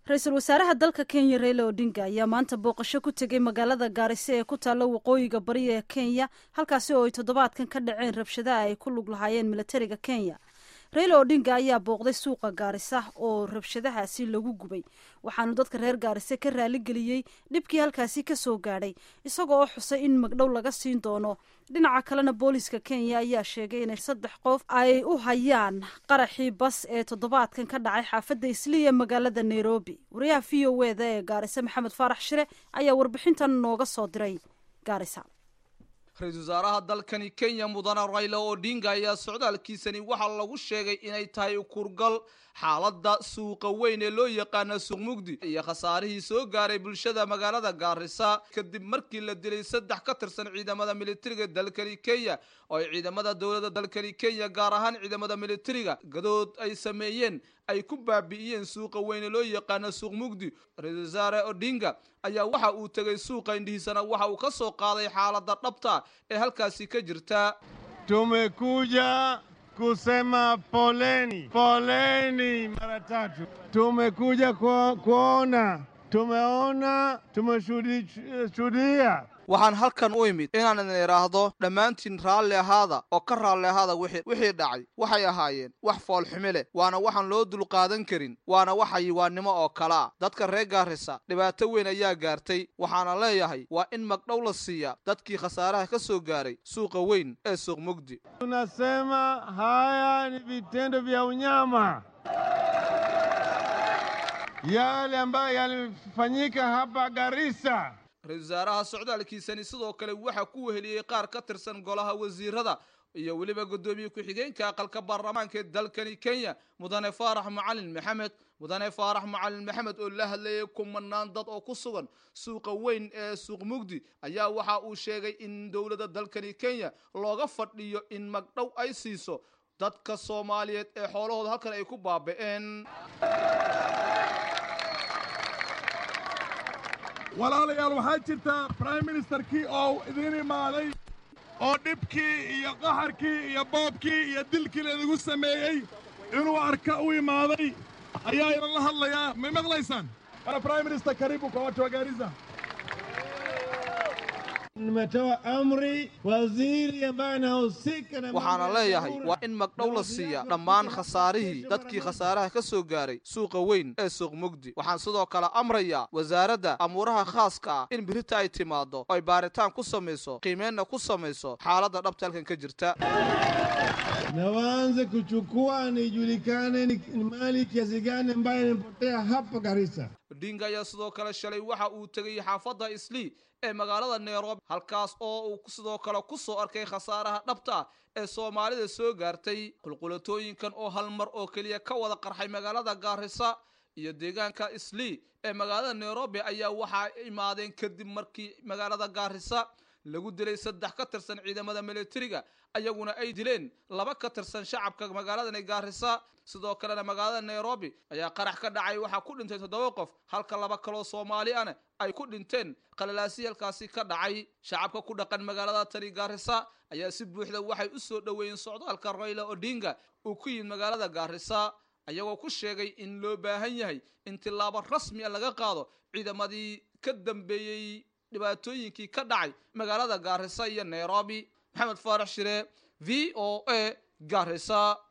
ra-iisul wasaaraha dalka kenya raila odinga ayaa maanta booqasho ku tegay magaalada gaariso ee ku taalla waqooyiga bari ee kenya halkaasi oo ay toddobaadkan ka dhaceen rabshadaha ay ku lug lahaayeen milatariga kenya raila odinga ayaa booqday suuqa gaarisa oo rabshadahaasi lagu gubay waxaanu dadka reer gaarise ka raaligeliyey dhibkii halkaasi ka soo gaadhay isagoo oo xusay in magdhow laga siin doono dhinaca kalena booliiska kenya ayaa sheegay inay saddex qof ay u hayaan qaraxii bas ee toddobaadkan ka dhacay xaafadda isliya magaalada nairobi wariyaha v o eda ee gaarise maxamed faarax shire ayaa warbixintan nooga soo diray gaarisa ra-iisul wasaaraha dalkani kenya mudane rayla odinga ayaa socdaalkiisani waxaa lagu sheegay inay tahay kurgal xaaladda suuqa weyn ee loo yaqaana suuq mugdi iyo khasaarihii soo gaaray bulshada magaalada gaarisa kadib markii la dilay saddex ka tirsan ciidamada militariga dalkani kenya oo ay ciidamada dowladda dalkani kenya gaar ahaan ciidamada militariga gadood ay sameeyeen ay ku baabi'iyeen suuqa weyne loo yaqaano suuq mugdi ra-iisul wasaare odinga ayaa waxa uu tegay suuqa indhihiisana waxa uu ka soo qaaday xaaladda dhabta ee halkaasi ka jirta tumekuja kusema poleni, poleni mara tatu. Tumekuja ku, kuona, tumeona, tumeshuhudia waxaan halkan u imid inaan idin idhaahdo dhammaantiin raalli ahaada oo ka raalli ahaada wixii dhacay waxay ahaayeen wax foolxumi leh waana waxaan loo dulqaadan karin waana wax hayiwaannimo oo kalea dadka reer gaarisa dhibaato weyn ayaa gaartay waxaana leeyahay waa in magdhow la siiyaa dadkii khasaaraha ka soo gaaray suuqa weyn ee suuq mugdi tunasema haya ni vitendo vya unyama yale ambayo yalifanyika hapa Garissa ra-isul wasaaraha socdaalkiisani sidoo kale waxaa ku weheliyey qaar ka tirsan golaha wasiirada iyo weliba guddoomiye ku-xigeenka aqalka baarlamaanka ee dalkani kenya mudane faarax macalin maxamed mudane faarax macalin maxamed oo la hadlayay kumanaan dad oo ku sugan suuqa weyn ee suuq mugdi ayaa waxa uu sheegay in dowladda dalkani kenya looga fadhiyo in magdhow ay siiso dadka soomaaliyeed ee xoolahooda halkan ay ku baaba'een walaalayaal waxaa jirta brime ministerkii oo idiin imaaday oo dhibkii iyo qaxarkii iyo boobkii iyo dilkii laidigu sameeyey inuu arka u imaaday ayaa inan la hadlayaa may maqlaysaan bana brime minister karibu kwa watu wa Garissa nimetoa amri waziri ambaye anahusika na waxaana leeyahay waa in magdhow la siiya dhammaan khasaarihii dadkii khasaaraha ka soo gaaray suuqa weyn ee suuq mugdi waxaan sidoo kale amrayaa wasaaradda amuuraha khaaska ah in birita ay timaado oo ay baaritaan ku samayso qiimeynna ku samayso xaaladda dhabta halkan ka jirta na waanze kuchukua nijulikane ni ni mali kiasi gani ambayo imepotea hapa Garissa. odinga ayaa sidoo kale shalay waxa uu tegay xaafadda islii ee magaalada nairobi halkaas oo uu sidoo kale ku soo arkay khasaaraha dhabta ee soomaalida soo gaartay qulqulatooyinkan oo hal mar oo keliya ka wada qarxay magaalada gaarisa iyo deegaanka islii ee magaalada nairobi ayaa waxaa imaadeen kadib markii magaalada gaarisa lagu dilay saddex ka tirsan ciidamada militariga ayaguna ay dileen laba ka tirsan shacabka magaaladani gaarisa sidoo kalena magaalada nairobi ayaa qarax ka dhacay waxaa ku dhintay toddoba qof halka laba kaloo soomaali ana ay ku dhinteen qalalaasi halkaasi ka dhacay shacabka ku dhaqan magaalada tani gaarisa ayaa si buuxda waxay u soo dhoweeyeen socdaalka rayla odinga uu ku yimid magaalada gaarisa ayagoo ku sheegay in loo baahan yahay in tillaabo rasmi a laga qaado ciidamadii ka dambeeyey dhibaatooyinkii ka dhacay magaalada gaarisa iyo nairobi maxamed faarax shire v o a gaarisa